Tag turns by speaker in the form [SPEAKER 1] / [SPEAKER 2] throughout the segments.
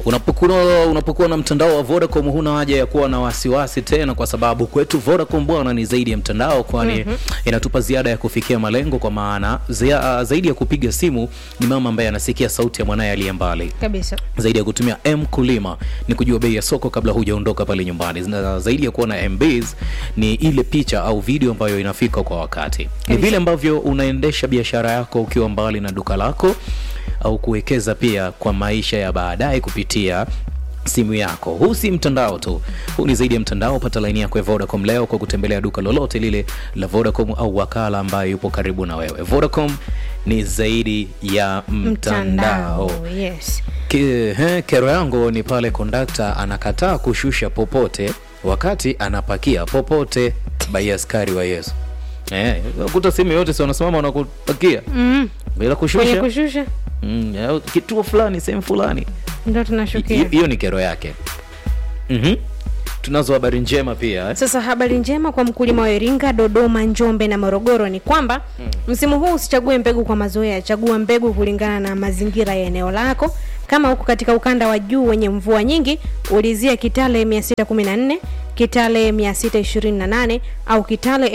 [SPEAKER 1] Unapokuwa unapokuwa na mtandao wa Vodacom huna haja ya kuwa na wasiwasi tena, kwa sababu kwetu Vodacom bwana ni zaidi ya mtandao, kwani inatupa ziada ya kufikia malengo, kwa maana zia, zaidi ya kupiga simu ni mama ambaye anasikia sauti ya mwanaye aliye mbali
[SPEAKER 2] kabisa
[SPEAKER 1] zaidi ya kutumia M kulima ni kujua bei ya soko kabla hujaondoka pale nyumbani, na zaidi ya kuwa na MBs ni ile picha au video ambayo inafika kwa wakati. Ni
[SPEAKER 2] Kabisa.
[SPEAKER 1] vile ambavyo unaendesha biashara yako ukiwa mbali na duka lako, au kuwekeza pia kwa maisha ya baadaye kupitia simu yako. Huu si mtandao tu, huu ni zaidi ya mtandao. Pata laini yako ya Vodacom leo kwa kutembelea duka lolote lile la Vodacom au wakala ambaye yupo karibu na wewe. Vodacom ni zaidi ya mtandao.
[SPEAKER 2] yes
[SPEAKER 1] Ki, he, kero yangu ni pale kondakta anakataa kushusha popote wakati anapakia popote bai askari wa Yesu. Eh, kuta sehemu yote si wanasimama wanakupakia
[SPEAKER 2] mm.
[SPEAKER 1] bila
[SPEAKER 2] kwenye
[SPEAKER 1] kushusha
[SPEAKER 2] kushusha
[SPEAKER 1] mm, au kituo fulani sehemu fulani.
[SPEAKER 2] ndo
[SPEAKER 1] Hi-
[SPEAKER 2] tunashukia
[SPEAKER 1] Hiyo ni kero yake. Mhm. Tunazo habari njema pia eh?
[SPEAKER 2] Sasa habari njema kwa mkulima wa Iringa, Dodoma, Njombe na Morogoro ni kwamba msimu huu usichague mbegu kwa mazoea, chagua mbegu kulingana na mazingira ya eneo lako. Kama huko katika ukanda wa juu wenye mvua nyingi, ulizia Kitale 614, Kitale 628 au Kitale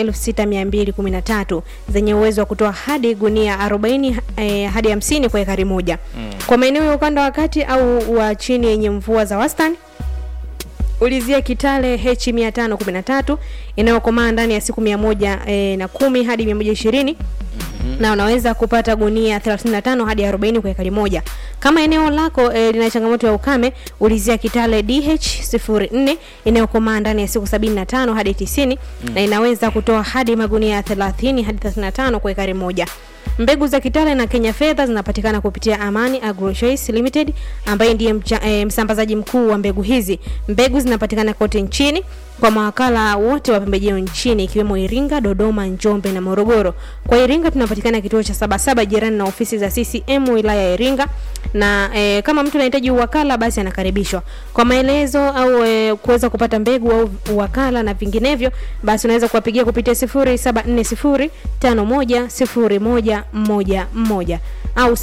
[SPEAKER 2] 6213 zenye uwezo wa kutoa hadi gunia 40 eh, hadi 50 kwa ekari moja. Kwa maeneo ya ukanda wa kati au wa chini yenye mvua za wastani ulizia Kitale H 513 inayokomaa ndani ya siku mia moja e, na kumi hadi mia moja ishirini na unaweza kupata gunia 35 hadi 40 kwa ekari moja. Kama eneo lako e, lina changamoto ya ukame, ulizia Kitale DH 04 inayokomaa ndani ya siku 75 hadi 90 na inaweza kutoa hadi magunia 30 hadi 35 kwa ekari moja. Mbegu za Kitale na Kenya Fedha zinapatikana kupitia Amani Agrochoice Limited ambaye ndiye mcha, e, msambazaji mkuu wa mbegu hizi. Mbegu zinapatikana kote nchini kwa mawakala wote wa pembejeo nchini ikiwemo Iringa, Dodoma, Njombe na Morogoro. Kwa Iringa tunapatikana kituo cha Sabasaba jirani na ofisi za CCM wilaya ya Iringa, na e, kama mtu anahitaji uwakala basi anakaribishwa. Kwa maelezo au e, kuweza kupata mbegu au uwakala na vinginevyo, basi unaweza kuwapigia kupitia 0740510111 au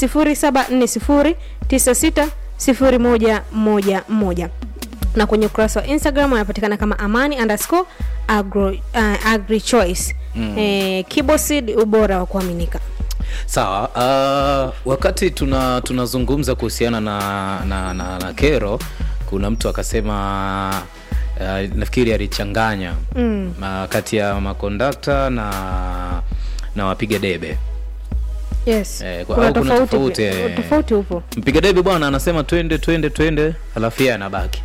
[SPEAKER 2] 0740960111 na kwenye ukurasa wa Instagram anapatikana kama amani underscore agro, uh, agri choice mm. eh, Kiboseed, ubora wa kuaminika.
[SPEAKER 1] Sawa. Uh, wakati tuna tunazungumza kuhusiana na, na, na, na kero, kuna mtu akasema uh, nafikiri alichanganya
[SPEAKER 2] Mm.
[SPEAKER 1] uh, kati ya makondakta na na wapiga debe.
[SPEAKER 2] Yes.
[SPEAKER 1] Eh, kwa-
[SPEAKER 2] kuna
[SPEAKER 1] au kuna
[SPEAKER 2] tofauti
[SPEAKER 1] tofauti,
[SPEAKER 2] pia.
[SPEAKER 1] eh.
[SPEAKER 2] tofauti upo.
[SPEAKER 1] Mpiga debe bwana anasema twende twende twende, halafu yeye anabaki.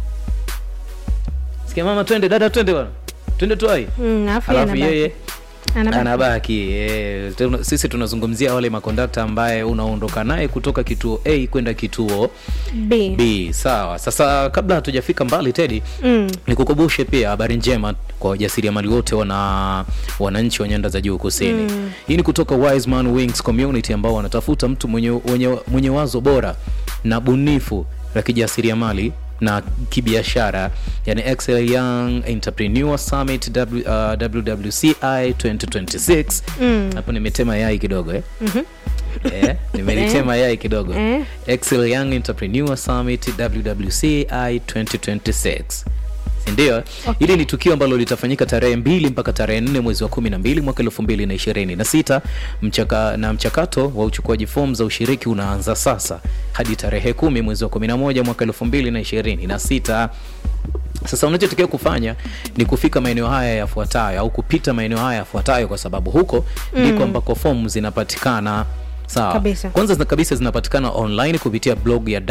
[SPEAKER 1] Sikia mama, twende dada, twende bwana, twende tuai,
[SPEAKER 2] Mm, alafu
[SPEAKER 1] halafu
[SPEAKER 2] yeye
[SPEAKER 1] yeye
[SPEAKER 2] anabaki.
[SPEAKER 1] anabaki eh, tuna- sisi tunazungumzia wale makondakta ambaye unaondoka naye kutoka kituo A kwenda kituo
[SPEAKER 2] B.
[SPEAKER 1] B. Sawa. Sasa kabla hatujafika mbali Teddy,
[SPEAKER 2] Mm.
[SPEAKER 1] nikukumbushe pia habari njema kwa wajasiriamali wote wana wananchi wa nyanda za juu kusini.
[SPEAKER 2] Mm.
[SPEAKER 1] Hii ni kutoka Wiseman Wings Community ambao wanatafuta mtu mwenye, mwenye, mwenye wazo bora na bunifu la kijasiriamali na kibiashara yani Excel Young Entrepreneur Summit w, uh, WWCI 2026
[SPEAKER 2] Mm.
[SPEAKER 1] hapo nimetema yai kidogo eh?
[SPEAKER 2] Mhm.
[SPEAKER 1] eh, nimelitema yai kidogo
[SPEAKER 2] Eh.
[SPEAKER 1] Excel Young Entrepreneur Summit WWCI 2026 sindio? Hili ni tukio ambalo litafanyika tarehe mbili mpaka tarehe nne mwezi wa kumi na mbili mwaka elfu mbili na ishirini na sita mchaka, na mchakato wa uchukuaji fomu za ushiriki unaanza sasa hadi tarehe kumi mwezi wa kumi na moja mwaka elfu mbili na ishirini na sita. Sasa unachotakiwa kufanya ni kufika maeneo haya yafuatayo au kupita maeneo haya yafuatayo, kwa sababu huko ndiko ambako fomu zinapatikana. Sawa.
[SPEAKER 2] Kabisa.
[SPEAKER 1] Kwanza zina kabisa zinapatikana online kupitia blog ya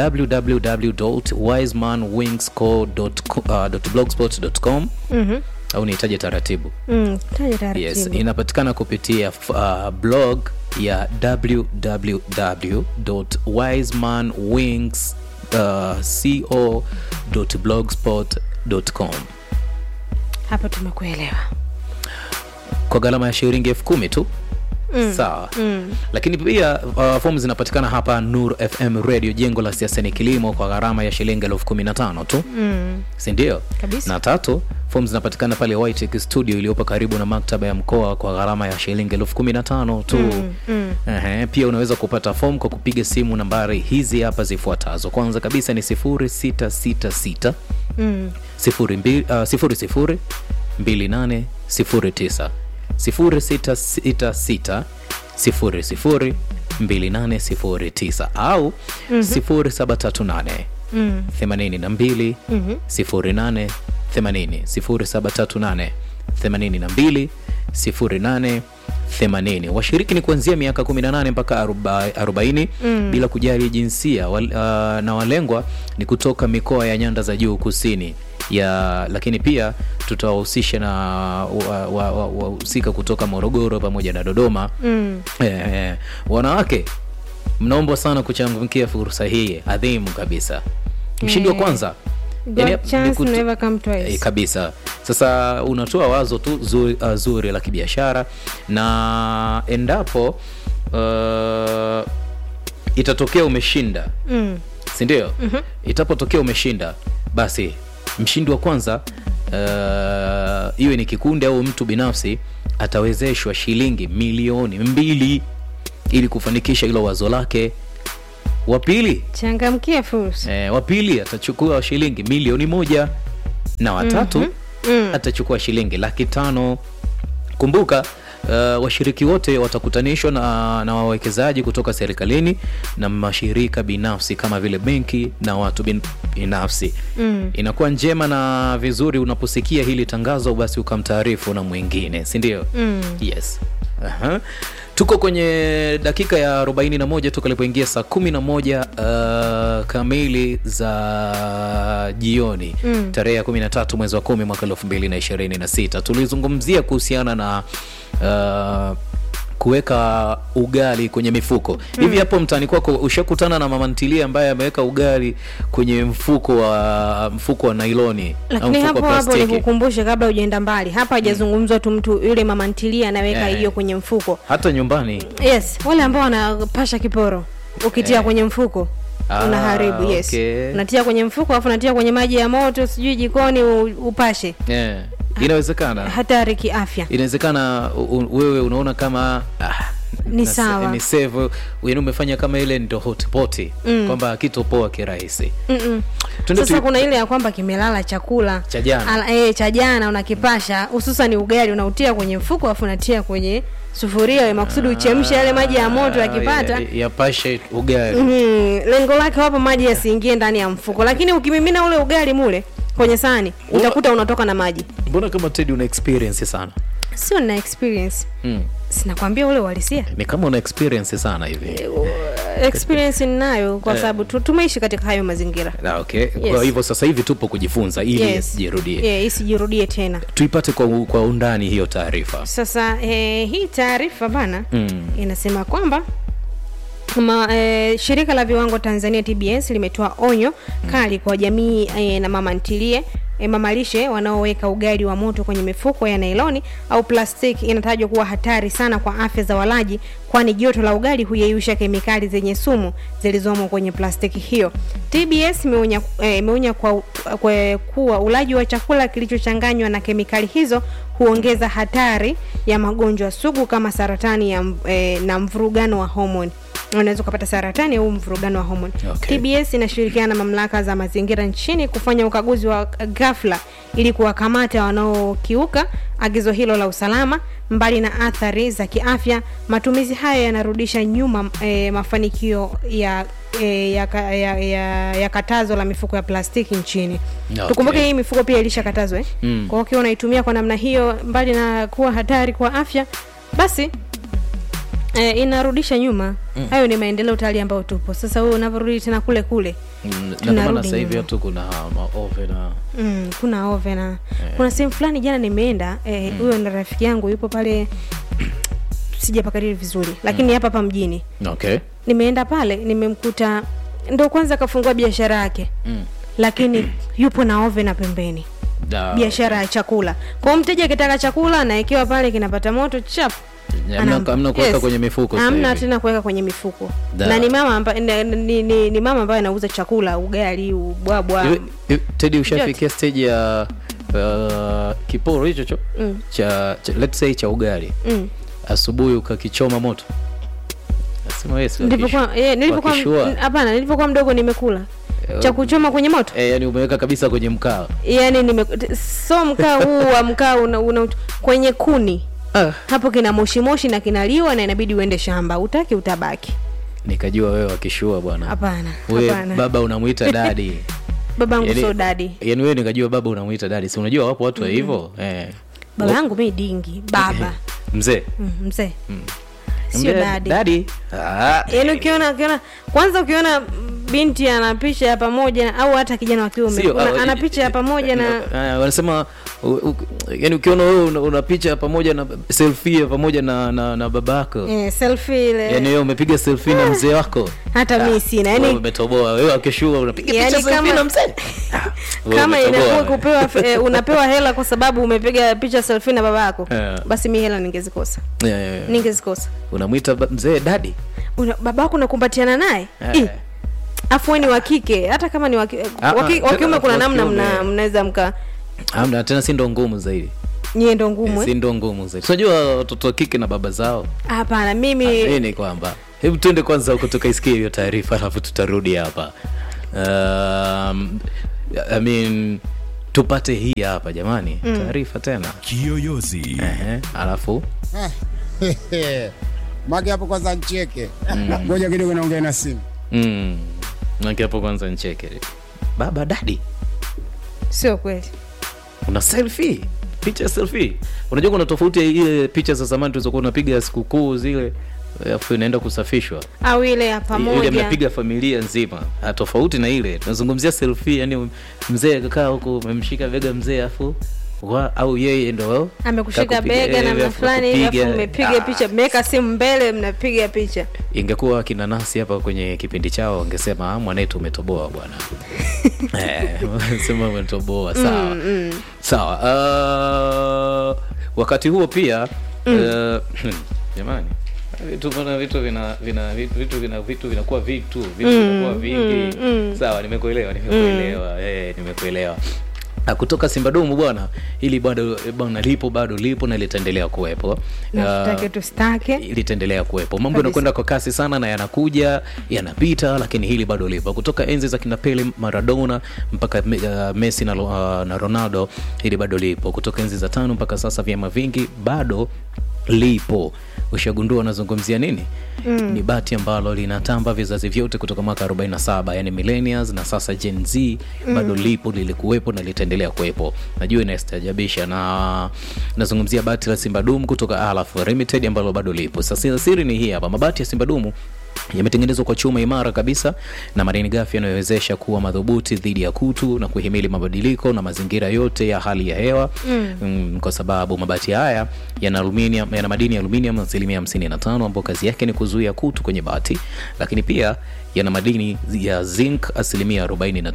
[SPEAKER 1] www.wisemanwingsco.blogspot.com
[SPEAKER 2] Mhm.
[SPEAKER 1] au nihitaji taratibu.
[SPEAKER 2] Mm. Taja taratibu.
[SPEAKER 1] Yes, inapatikana kupitia uh, blog ya www.wisemanwings.co.blogspot.com
[SPEAKER 2] Hapa tumekuelewa.
[SPEAKER 1] kwa gharama ya shilingi elfu kumi tu sawa lakini pia uh, fomu zinapatikana hapa nur fm radio jengo la siasa ni kilimo kwa gharama ya shilingi elfu kumi na tano tu
[SPEAKER 2] mm.
[SPEAKER 1] sindio
[SPEAKER 2] Kabisa.
[SPEAKER 1] na tatu fomu zinapatikana pale Whitech studio iliyopo karibu na maktaba ya mkoa kwa gharama ya shilingi elfu kumi na tano tu
[SPEAKER 2] Mm, mm.
[SPEAKER 1] Ehe, pia unaweza kupata fomu kwa kupiga simu nambari hizi hapa zifuatazo kwanza kabisa ni 0666
[SPEAKER 2] Mm.
[SPEAKER 1] sifuri mbili- ah, sifuri sifuri mbili nane sifuri tisa sifuri sita sita sita sifuri sifuri mbili nane sifuri tisa au sifuri saba tatu nane
[SPEAKER 2] Mm.
[SPEAKER 1] themanini na mbili
[SPEAKER 2] Mhm.
[SPEAKER 1] sifuri nane themanini sifuri saba tatu nane themanini na mbili sifuri nane themanini washiriki ni kuanzia miaka 18 mpaka aroba- 40 bila kujali jinsia wal, uh, na walengwa ni kutoka mikoa ya nyanda za juu kusini ya lakini pia tutawahusisha na wahusika wa, wa, wahusika kutoka morogoro pamoja na dodoma
[SPEAKER 2] Mm.
[SPEAKER 1] eh, eh, wanawake mnaombwa sana kuchangamkia fursa hii adhimu kabisa mshindi wa
[SPEAKER 2] Eh.
[SPEAKER 1] kwanza
[SPEAKER 2] God
[SPEAKER 1] yani, ni
[SPEAKER 2] chance
[SPEAKER 1] kutu-
[SPEAKER 2] never come twice.
[SPEAKER 1] Eh, kabisa sasa unatoa wazo tu zuri, uh, zuri la kibiashara na endapo uh, itatokea umeshinda
[SPEAKER 2] Mm.
[SPEAKER 1] sindio mm-hmm. itapotokea umeshinda basi mshindi wa kwanza uh, iwe ni kikundi au mtu binafsi atawezeshwa shilingi milioni mbili ili kufanikisha hilo wazo lake wa pili
[SPEAKER 2] changamkia fursa
[SPEAKER 1] eh, wa pili atachukua shilingi milioni moja na watatu
[SPEAKER 2] Mm.
[SPEAKER 1] atachukua shilingi laki tano kumbuka uh, washiriki wote watakutanishwa na, na wawekezaji kutoka serikalini na mashirika binafsi kama vile benki na watu bin, binafsi
[SPEAKER 2] Mm.
[SPEAKER 1] inakuwa njema na vizuri unaposikia hili tangazo basi ukamtaarifu na mwingine sindio
[SPEAKER 2] Mm.
[SPEAKER 1] yes Aha. tuko kwenye dakika ya 41 toka ilipoingia saa 11 uh, kamili za jioni
[SPEAKER 2] Mm.
[SPEAKER 1] tarehe ya 13 mwezi wa 10 mwaka 2026 tulizungumzia kuhusiana na uh, kuweka ugali kwenye mifuko hivi hapo mtaani kwako ushakutana na mama ntilie ambaye ameweka ugali kwenye mfuko wa mfuko wa nailoni au
[SPEAKER 2] lakini
[SPEAKER 1] mfuko
[SPEAKER 2] hapo
[SPEAKER 1] wa
[SPEAKER 2] hapo
[SPEAKER 1] plastiki
[SPEAKER 2] nikukumbushe kabla ujaenda mbali hapa hajazungumzwa tu mtu yule mama ntilia anaweka
[SPEAKER 1] Eh.
[SPEAKER 2] hiyo kwenye mfuko
[SPEAKER 1] hata nyumbani
[SPEAKER 2] yes wale ambao wanapasha kiporo ukitia
[SPEAKER 1] Eh.
[SPEAKER 2] kwenye mfuko
[SPEAKER 1] Ah,
[SPEAKER 2] unaharibu yes
[SPEAKER 1] okay.
[SPEAKER 2] unatia kwenye mfuko alafu unatia kwenye maji ya moto sijui jikoni u- upashe
[SPEAKER 1] yeah. inawezekana
[SPEAKER 2] hatari kiafya
[SPEAKER 1] inawezekana u- u- wewe unaona kama ah,
[SPEAKER 2] Ni
[SPEAKER 1] na-
[SPEAKER 2] sawa.
[SPEAKER 1] ni save yani umefanya kama ile ndo hotpoti
[SPEAKER 2] Mm.
[SPEAKER 1] kwamba kitopoa kirahisi
[SPEAKER 2] Mm-mm.
[SPEAKER 1] Twende
[SPEAKER 2] sasa
[SPEAKER 1] tu-
[SPEAKER 2] kuna ile ya kwamba kimelala chakula
[SPEAKER 1] Cha jana.
[SPEAKER 2] Ala- eh, cha jana unakipasha hususan ugali unautia kwenye mfuko alafu unatia kwenye sufuria we makusudi uchemshe yale maji ya moto yakipata
[SPEAKER 1] ya- yapashe ugali
[SPEAKER 2] Mhm, lengo lake wapo maji yasiingie ndani ya mfuko lakini ukimimina ule ugali mule kwenye sahani utakuta unatoka na maji
[SPEAKER 1] mbona kama tedi una experience sana
[SPEAKER 2] sio na experience
[SPEAKER 1] mm.
[SPEAKER 2] sinakwambia ule uhalisia
[SPEAKER 1] ni kama una experience sana hivi
[SPEAKER 2] experience ninayo kwa sababu tu- tumeishi katika hayo mazingira
[SPEAKER 1] Ah, okay kwa hivyo sasa hivi tupo kujifunza ili
[SPEAKER 2] Yes.
[SPEAKER 1] isijirudie
[SPEAKER 2] yeah, isijirudie tena
[SPEAKER 1] tuipate kwa, u- kwa undani hiyo taarifa
[SPEAKER 2] sasa eh, hii taarifa bana
[SPEAKER 1] mm.
[SPEAKER 2] inasema kwamba Ma, eh, shirika la viwango Tanzania TBS limetoa onyo kali kwa jamii eh, na mama ntilie eh, mamalishe wanaoweka ugali wa moto kwenye mifuko ya nailoni au plastiki inatajwa kuwa hatari sana kwa afya za walaji kwani joto la ugali huyeyusha kemikali zenye sumu zilizomo kwenye plastiki hiyo TBS imeonya eh, imeonya kwa, kwa kuwa ulaji wa chakula kilichochanganywa na kemikali hizo huongeza hatari ya magonjwa sugu kama saratani ya, mv- eh, na mvurugano wa homoni unaweza ukapata saratani au mvurugano wa homoni
[SPEAKER 1] Okay.
[SPEAKER 2] TBS inashirikiana na mamlaka za mazingira nchini kufanya ukaguzi wa ghafla ili kuwakamata wanaokiuka agizo hilo la usalama. Mbali na athari za kiafya, matumizi haya yanarudisha nyuma e, mafanikio ya e, ya, ka- ya, ya, ya katazo la mifuko ya plastiki nchini.
[SPEAKER 1] Okay.
[SPEAKER 2] Tukumbuke hii mifuko pia ilishakatazwa eh?
[SPEAKER 1] Mm.
[SPEAKER 2] Kwa hiyo ukiwa unaitumia kwa namna hiyo, mbali na kuwa hatari kwa afya, basi e, inarudisha nyuma mm. Hayo ni maendeleo tayari ambayo tupo sasa. Wewe unavyorudi tena kule kule
[SPEAKER 1] Mm, na ndio
[SPEAKER 2] Tunarudi
[SPEAKER 1] maana sasa hivi
[SPEAKER 2] nyuma.
[SPEAKER 1] hatu kuna maove na
[SPEAKER 2] mm, kuna ovena kuna sehemu fulani jana nimeenda eh, huyo na rafiki yangu yupo pale sijapakariri vizuri lakini hapa hapa mjini
[SPEAKER 1] okay
[SPEAKER 2] nimeenda pale nimemkuta ndo kwanza kafungua biashara yake
[SPEAKER 1] mm.
[SPEAKER 2] lakini yupo na ovena pembeni
[SPEAKER 1] Da-
[SPEAKER 2] biashara ya chakula kwao mteja akitaka chakula anaekewa pale kinapata moto chap
[SPEAKER 1] Hamna-
[SPEAKER 2] Anampa-
[SPEAKER 1] hamna kuweka
[SPEAKER 2] Yes.
[SPEAKER 1] kwenye mifuko sasa
[SPEAKER 2] hamna
[SPEAKER 1] hivi.
[SPEAKER 2] tena kuweka kwenye mifuko
[SPEAKER 1] Da.
[SPEAKER 2] na ni mama ambaye ni, ni, ni, ni mama ambaye anauza chakula ugali ubwabwa
[SPEAKER 1] Hivi- hivi, Teddy ushafikia stage ya uh, kiporo hicho cho
[SPEAKER 2] Mm.
[SPEAKER 1] cha, cha let's say cha ugali
[SPEAKER 2] mm.
[SPEAKER 1] asubuhi ukakichoma moto nasema wewe si
[SPEAKER 2] nilipokuwa
[SPEAKER 1] wakishu-
[SPEAKER 2] eh, nilipokuwa
[SPEAKER 1] wakishua.
[SPEAKER 2] n- hapana nilipokuwa mdogo nimekula
[SPEAKER 1] Eh,
[SPEAKER 2] cha kuchoma kwenye moto
[SPEAKER 1] eh, yani umeweka kabisa kwenye mkaa
[SPEAKER 2] yani nime so mkaa huu wa mkaa una, una, kwenye kuni
[SPEAKER 1] ah,
[SPEAKER 2] hapo kina moshi moshi na kinaliwa na inabidi uende shamba utaki utabaki
[SPEAKER 1] nikajua wewe wakishua bwana
[SPEAKER 2] hapana
[SPEAKER 1] wewe
[SPEAKER 2] hapana
[SPEAKER 1] baba unamwita dadi
[SPEAKER 2] babangu
[SPEAKER 1] yani-
[SPEAKER 2] so dadi
[SPEAKER 1] yani wewe nikajua baba unamwita dadi si unajua wapo watu wa hivyo eh.
[SPEAKER 2] baba yangu mi dingi baba
[SPEAKER 1] mzee
[SPEAKER 2] mm, mzee sio
[SPEAKER 1] Mzee,
[SPEAKER 2] dadi
[SPEAKER 1] dadi ah,
[SPEAKER 2] yaani ukiona ukiona kwanza ukiona binti ana picha ya pamoja au hata kijana wa kiume
[SPEAKER 1] Sio,
[SPEAKER 2] una-
[SPEAKER 1] ah,
[SPEAKER 2] ana picha ya pamoja na
[SPEAKER 1] Ah, wanasema u- u- yani ukiona wewe una, una picha pamoja na selfie pamoja na, na, na baba yako
[SPEAKER 2] eh, selfie ile
[SPEAKER 1] yani wewe umepiga selfie na mzee wako
[SPEAKER 2] hata mi sina
[SPEAKER 1] wewe
[SPEAKER 2] yani
[SPEAKER 1] umetoboa wewe akishua unapiga
[SPEAKER 2] Yani
[SPEAKER 1] picha selfie
[SPEAKER 2] kama-
[SPEAKER 1] na mzee Ah, wewe
[SPEAKER 2] kama
[SPEAKER 1] umetoboa.
[SPEAKER 2] inakuwa kupewa eh, unapewa hela kwa sababu umepiga picha selfie na baba yako
[SPEAKER 1] Yeah.
[SPEAKER 2] basi mi hela ningezikosa
[SPEAKER 1] Yeah, yeah, yeah.
[SPEAKER 2] ningezikosa
[SPEAKER 1] unamwita ba- mzee dadi
[SPEAKER 2] Una, baba yako unakumbatiana naye
[SPEAKER 1] Eh.
[SPEAKER 2] Ih, afu we ni wa kike hata kama ni wa ki-
[SPEAKER 1] Ah,
[SPEAKER 2] wa ki-
[SPEAKER 1] ah,
[SPEAKER 2] wa kiume
[SPEAKER 1] tena
[SPEAKER 2] kuna
[SPEAKER 1] wa
[SPEAKER 2] namna
[SPEAKER 1] kiume.
[SPEAKER 2] mna- mnaweza mka
[SPEAKER 1] amna tena si ndo ngumu zaidi
[SPEAKER 2] nyie ndo ngumu
[SPEAKER 1] si
[SPEAKER 2] eh?
[SPEAKER 1] ndo ngumu zaidi unajua watoto wa kike na baba zao
[SPEAKER 2] hapana mimi
[SPEAKER 1] hii ni kwamba hebu tuende kwanza huko tukaisikia hiyo taarifa alafu tutarudi hapa um, I mean, tupate hii hapa jamani taarifa tena
[SPEAKER 3] Kiyoyozi.
[SPEAKER 1] Ehe, alafu
[SPEAKER 4] Mage hapo kwanza ncheke. Ngoja kidogo naongea na simu.
[SPEAKER 1] mm, naki hapo kwanza ncheke baba dadi
[SPEAKER 2] sio kweli
[SPEAKER 1] una selfie picha ya selfie unajua kuna tofauti ya ile picha za zamani tulizokuwa unapiga sikukuu zile alafu inaenda kusafishwa
[SPEAKER 2] au ile ya
[SPEAKER 1] ile
[SPEAKER 2] pamoja
[SPEAKER 1] mnapiga familia nzima Ah, tofauti na ile tunazungumzia selfie yani mzee kakaa huku umemshika bega mzee afu wa, au yeye ndo
[SPEAKER 2] amekushika
[SPEAKER 1] kakupiga,
[SPEAKER 2] bega
[SPEAKER 1] eh,
[SPEAKER 2] namna
[SPEAKER 1] afu
[SPEAKER 2] fulani hivi
[SPEAKER 1] kakupiga.
[SPEAKER 2] afu mmepiga
[SPEAKER 1] Ah,
[SPEAKER 2] picha mmeweka simu mbele mnapiga picha
[SPEAKER 1] ingekuwa kina nasi hapa kwenye kipindi chao wangesema "Ah, mwanetu umetoboa bwana Eh, sema umetoboa sawa sawa uh, wakati huo pia uh, jamani vitu bana vitu vina vina vitu vitu vina vitu vinakuwa vitu vitu vinakuwa vingi sawa nimekuelewa nimekuelewa eh nimekuelewa Ah, kutoka simbadumu bwana hili bado bwana lipo bado lipo na litaendelea kuwepo
[SPEAKER 2] na
[SPEAKER 1] Ah,
[SPEAKER 2] tutake tusitake
[SPEAKER 1] litaendelea kuwepo mambo
[SPEAKER 2] Kabisa.
[SPEAKER 1] yanakwenda kwa kasi sana na yanakuja yanapita lakini hili bado lipo kutoka enzi za kina Pele Maradona mpaka uh, Messi na, uh, na Ronaldo hili bado lipo kutoka enzi za tano mpaka sasa vyama vingi bado lipo ushagundua unazungumzia nini mm. ni bati ambalo linatamba vizazi vyote kutoka mwaka 47 yani millennials na sasa gen z bado lipo lilikuwepo na litaendelea kuwepo najua inastajabisha na nazungumzia bati la simbadum kutoka alaf limited ambalo bado lipo sasa siri ni hii hapa mabati ya simbadumu yametengenezwa kwa chuma imara kabisa na madini gafi yanayowezesha kuwa madhubuti dhidi ya kutu na kuhimili mabadiliko na mazingira yote ya hali ya hewa mm. Mm, kwa sababu mabati haya yana aluminium, yana madini ya aluminium asilimia 55 ambayo kazi yake ni kuzuia kutu kwenye bati lakini pia yana madini ya zinc asilimia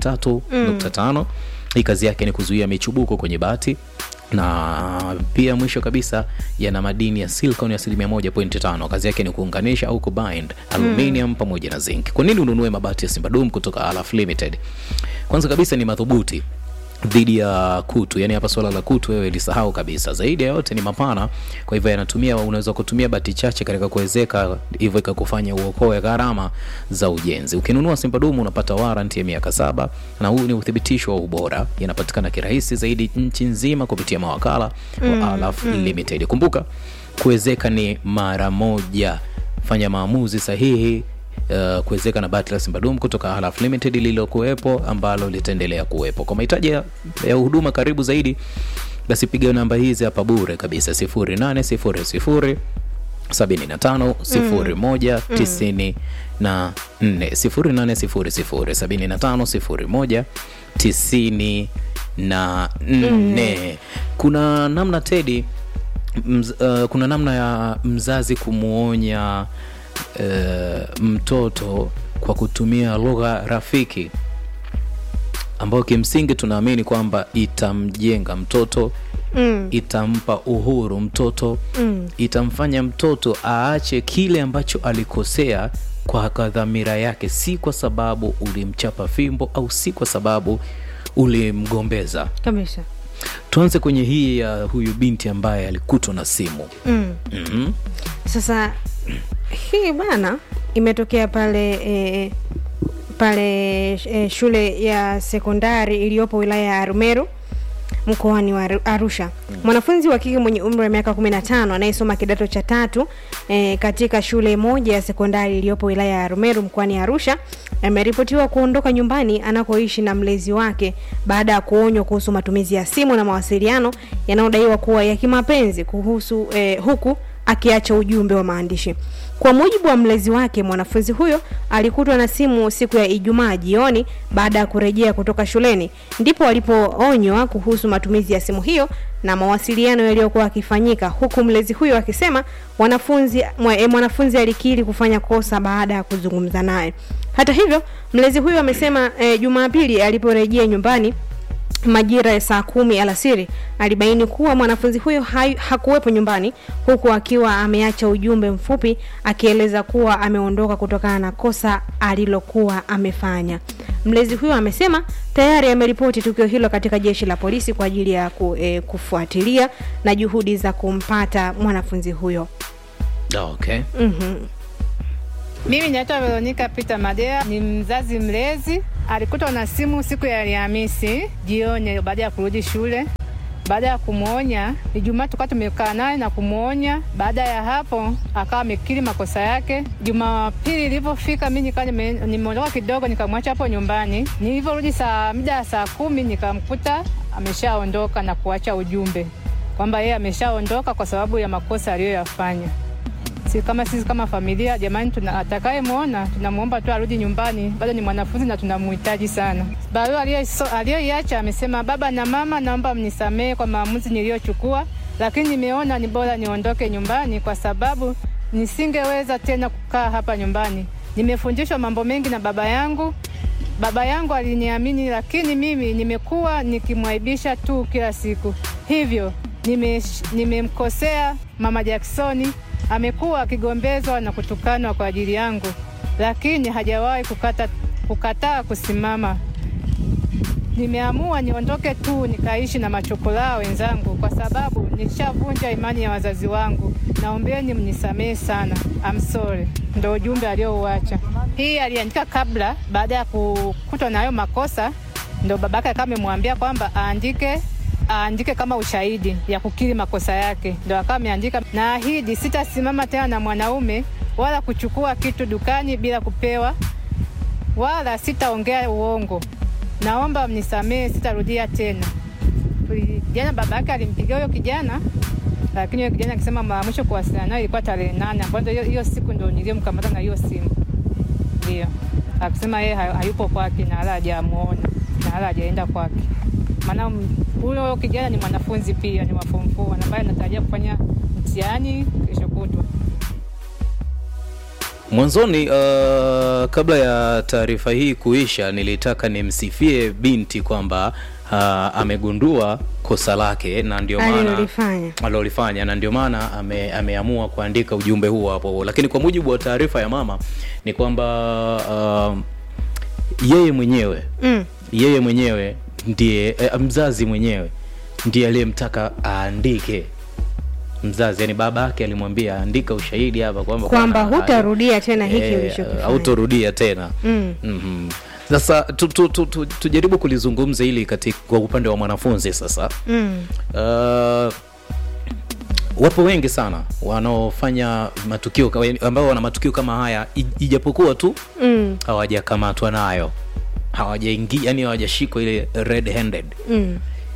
[SPEAKER 1] 43.5 hii kazi yake ni kuzuia michubuko kwenye bati na pia mwisho kabisa yana madini ya silicon ya asilimia 1.5 kazi yake ni kuunganisha au kubind aluminium pamoja na zinc kwa nini ununue mabati ya simbadum kutoka alaf limited kwanza kabisa ni madhubuti dhidi ya kutu yani hapa swala la kutu wewe lisahau kabisa zaidi ya yote ni mapana kwa hivyo yanatumia unaweza kutumia bati chache katika kuwezeka hivyo ikakufanya uokoe gharama za ujenzi ukinunua simpadumu unapata waranti ya miaka saba na huu ni uthibitisho wa ubora yanapatikana kirahisi zaidi nchi nzima kupitia mawakala wa alaf limited kumbuka kuwezeka ni mara moja fanya maamuzi sahihi uh, kuwezeka na bati la simbadum kutoka Halaf Limited lililokuwepo ambalo litaendelea kuwepo. Kwa mahitaji ya ya huduma karibu zaidi, basi piga namba hizi hapa bure kabisa 0800 75 01 94 0800 75 01 94 kuna namna Teddy mz, uh, kuna namna ya mzazi kumwonya uh, mtoto kwa kutumia lugha rafiki ambayo kimsingi tunaamini kwamba itamjenga mtoto
[SPEAKER 2] Mm.
[SPEAKER 1] itampa uhuru mtoto mm. itamfanya mtoto aache kile ambacho alikosea kwa kwa dhamira yake si kwa sababu ulimchapa fimbo au si kwa sababu ulimgombeza
[SPEAKER 2] kabisa
[SPEAKER 1] tuanze kwenye hii ya huyu binti ambaye alikutwa na simu
[SPEAKER 2] mm.
[SPEAKER 1] mm-hmm.
[SPEAKER 2] sasa hii bana imetokea pale e, pale e, shule ya sekondari iliyopo wilaya ya arumeru mkoani wa Aru- arusha mwanafunzi wa kike mwenye umri wa miaka 15 anayesoma kidato cha tatu e, katika shule moja ya sekondari iliyopo wilaya ya arumeru mkoani arusha ameripotiwa kuondoka nyumbani anakoishi na mlezi wake baada ya kuonywa kuhusu matumizi ya simu na mawasiliano yanayodaiwa kuwa ya kimapenzi kuhusu e, huku akiacha ujumbe wa maandishi. Kwa mujibu wa mlezi wake, mwanafunzi huyo alikutwa na simu siku ya Ijumaa jioni baada ya kurejea kutoka shuleni, ndipo alipoonywa kuhusu matumizi ya simu hiyo na mawasiliano yaliyokuwa yakifanyika, huku mlezi huyo akisema wanafunzi mwa, e, mwanafunzi alikiri kufanya kosa baada ya kuzungumza naye. Hata hivyo, mlezi huyo amesema e, Jumapili aliporejea nyumbani majira ya saa kumi alasiri alibaini kuwa mwanafunzi huyo hai- hakuwepo nyumbani huku akiwa ameacha ujumbe mfupi akieleza kuwa ameondoka kutokana na kosa alilokuwa amefanya mlezi huyo amesema tayari ameripoti tukio hilo katika jeshi la polisi kwa ajili ya ku, e, kufuatilia na juhudi za kumpata mwanafunzi huyo
[SPEAKER 1] okay.
[SPEAKER 2] mm-hmm.
[SPEAKER 3] Mimi naitwa Veronica Peter Madea, ni mzazi mlezi. Alikutwa na simu siku ya Alhamisi jioni baada ya kurudi shule. Baada ya kumwonya, Ijumaa tukawa tumekaa naye na kumwonya. Baada ya hapo akawa amekiri makosa yake. Jumapili ilipofika, mimi nikawa nime- nimeondoka kidogo, nikamwacha hapo nyumbani. Nilivyorudi saa mida ya saa kumi nikamkuta ameshaondoka na kuacha ujumbe kwamba yeye ameshaondoka kwa sababu ya makosa aliyoyafanya si kama sisi kama familia jamani, tuna atakayemwona tunamwomba tu arudi nyumbani, bado ni mwanafunzi na tunamhitaji sana. Barua aliyoiso- aliyoiacha amesema, baba na mama, naomba mnisamehe kwa maamuzi niliyochukua, lakini nimeona ni bora niondoke nyumbani kwa sababu nisingeweza tena kukaa hapa nyumbani. Nimefundishwa mambo mengi na baba yangu. Baba yangu aliniamini, lakini mimi nimekuwa nikimwaibisha tu kila siku, hivyo nimesh- nimemkosea mama Jacksoni. Amekuwa akigombezwa na kutukanwa kwa ajili yangu, lakini hajawahi kukata, kukataa kusimama. Nimeamua niondoke tu nikaishi na machokolaa wenzangu, kwa sababu nishavunja imani ya wazazi wangu. Naombeni mnisamehe sana, I'm sorry. Ndo ujumbe aliouacha. Hii aliandika kabla, baada ya kukutwa na hayo makosa, ndo babake akawa amemwambia kwamba aandike aandike kama ushahidi ya kukiri makosa yake, ndo akawa ameandika, naahidi sitasimama tena na mwanaume wala kuchukua kitu dukani bila kupewa wala sitaongea uongo. Naomba mnisamehe, sitarudia tena. Jana baba yake alimpigia huyo kijana, lakini huyo kijana akisema mara mwisho kuwasiliana naye ilikuwa tarehe nane, ambayo ndio hiyo- hiyo siku ndo niliyomkamata na hiyo simu, ndio akisema yeye hay- hayupo kwake na wala hajamuona na wala hajaenda kwake. Maana m- huyo kijana ni mwanafunzi pia, ni wa form four ambaye anatarajia kufanya mtihani kesho kutwa.
[SPEAKER 1] mwanzoni uh, kabla ya taarifa hii kuisha nilitaka nimsifie binti kwamba uh, amegundua kosa lake na ndio maana
[SPEAKER 2] Alilolifanya.
[SPEAKER 1] alilolifanya na ndio maana ame, ameamua kuandika ujumbe huo hapo lakini kwa mujibu wa taarifa ya mama ni kwamba uh, yeye mwenyewe
[SPEAKER 2] mm.
[SPEAKER 1] yeye mwenyewe ndiye eh, mzazi mwenyewe ndiye aliyemtaka aandike mzazi yani baba yake alimwambia andika ushahidi hapa kwamba
[SPEAKER 2] kwamba
[SPEAKER 1] bwana,
[SPEAKER 2] hutarudia tena hiki
[SPEAKER 1] eh,
[SPEAKER 2] ulichokifanya
[SPEAKER 1] hautorudia tena
[SPEAKER 2] Mm.
[SPEAKER 1] Mhm. sasa tu, tu, tu, tu, tujaribu kulizungumza hili katika kwa upande wa mwanafunzi sasa
[SPEAKER 2] mm.
[SPEAKER 1] uh, wapo wengi sana wanaofanya matukio ka- ambao wana matukio kama haya i- ijapokuwa tu
[SPEAKER 2] Mm.
[SPEAKER 1] hawajakamatwa nayo hawajaingia yani hawajashikwa ile red handed
[SPEAKER 2] Mm.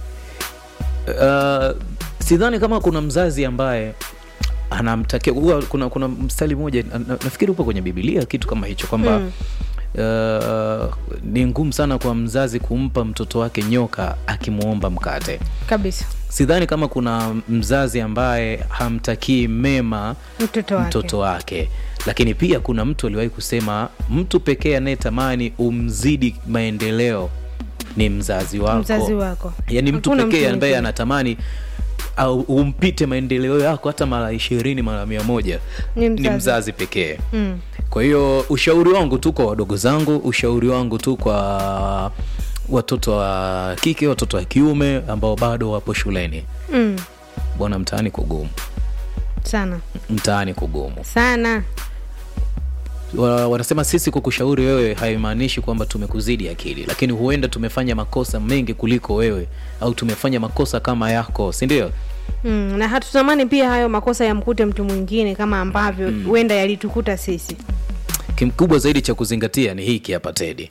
[SPEAKER 1] uh, sidhani kama kuna mzazi ambaye anamtakia huwa kuna kuna mstari mmoja na, na- nafikiri upo kwenye bibilia kitu kama hicho kwamba
[SPEAKER 2] Mm.
[SPEAKER 1] uh, ni ngumu sana kwa mzazi kumpa mtoto wake nyoka akimwomba mkate
[SPEAKER 2] kabisa
[SPEAKER 1] sidhani kama kuna mzazi ambaye hamtakii mema
[SPEAKER 2] mtoto wake
[SPEAKER 1] mtoto wake lakini pia kuna mtu aliwahi kusema mtu pekee anayetamani umzidi maendeleo ni mzazi wako
[SPEAKER 2] mzazi wako
[SPEAKER 1] yaani mtu
[SPEAKER 2] Hakuna
[SPEAKER 1] pekee
[SPEAKER 2] mtu
[SPEAKER 1] ambaye
[SPEAKER 2] mwingine.
[SPEAKER 1] anatamani au umpite maendeleo yako hata mara ishirini mara mia moja
[SPEAKER 2] Ni
[SPEAKER 1] ni
[SPEAKER 2] mzazi.
[SPEAKER 1] mzazi pekee
[SPEAKER 2] mm.
[SPEAKER 1] kwa hiyo ushauri wangu tu kwa wadogo zangu ushauri wangu tu kwa watoto wa kike watoto wa kiume ambao bado wapo shuleni
[SPEAKER 2] Mm.
[SPEAKER 1] bwana mtaani kugumu
[SPEAKER 2] sana
[SPEAKER 1] mtaani kugumu
[SPEAKER 2] sana
[SPEAKER 1] Wa- wanasema sisi kukushauri wewe haimaanishi kwamba tumekuzidi akili lakini huenda tumefanya makosa mengi kuliko wewe au tumefanya makosa kama yako si ndio
[SPEAKER 2] mm. na hatutamani pia hayo makosa yamkute mtu mwingine kama ambavyo huenda yalitukuta sisi
[SPEAKER 1] kimkubwa zaidi cha kuzingatia ni hiki hapa tedi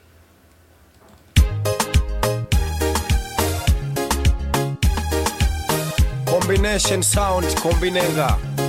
[SPEAKER 5] combination sound kombinenga